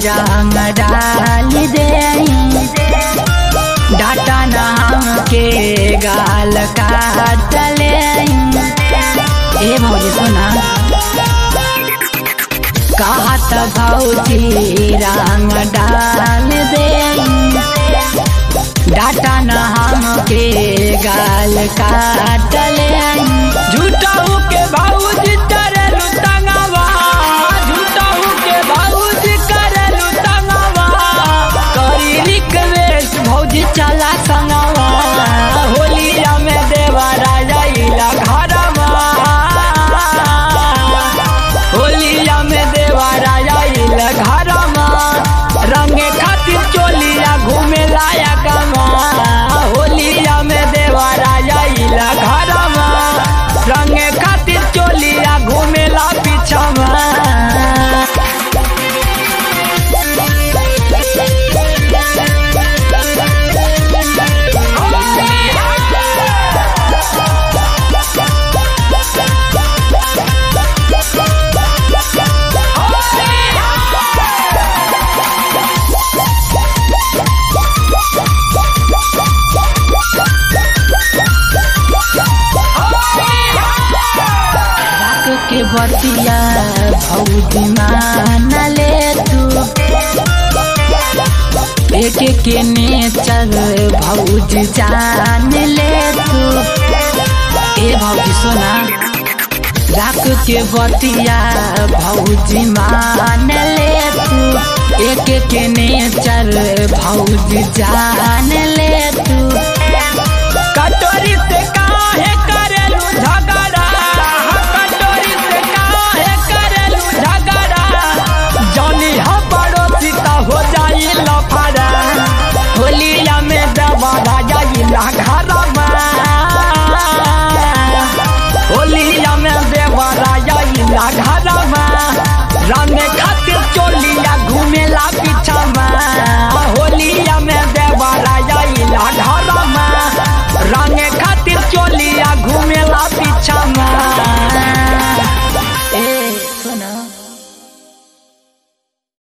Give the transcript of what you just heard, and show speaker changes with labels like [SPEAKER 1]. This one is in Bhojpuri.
[SPEAKER 1] रंग डाल दे डाटा नाम के गाल काटले ए भौजी सुना कहत भौजी रंग डाल दे डाटा नाम के गाल काटले
[SPEAKER 2] झूठाऊ के भौजी करेलु तंगवा झूठाऊ के भौजी करेलु तंगवा करी रिक्वेस्ट भौजी चला संगवा होलिया में देवा राजा इला घरमा होलिया में देवा राजा इला घरमा रंगे खातिर चोलिया घूमे लाया गमा होलिया में देवा राजा इला घरमा रंगे खातिर चोलिया घूमे ला पीछमा
[SPEAKER 1] रात के बतिया भौजी मान ले तू एक के नेचर भौजी जान ले तू ए भौजी सुना रात के बतिया भौजी मान ले तू एक के नेचर भौजी जान ले तू
[SPEAKER 2] कटोरी से काहे करेलू झगड़ा कटोरी से काहे करेलू झगड़ा जानी हम पड़ोसी त हो जाई लफड़ा होलिया में दबा राजा इला घरमा होलिया में देवा राजा इला घर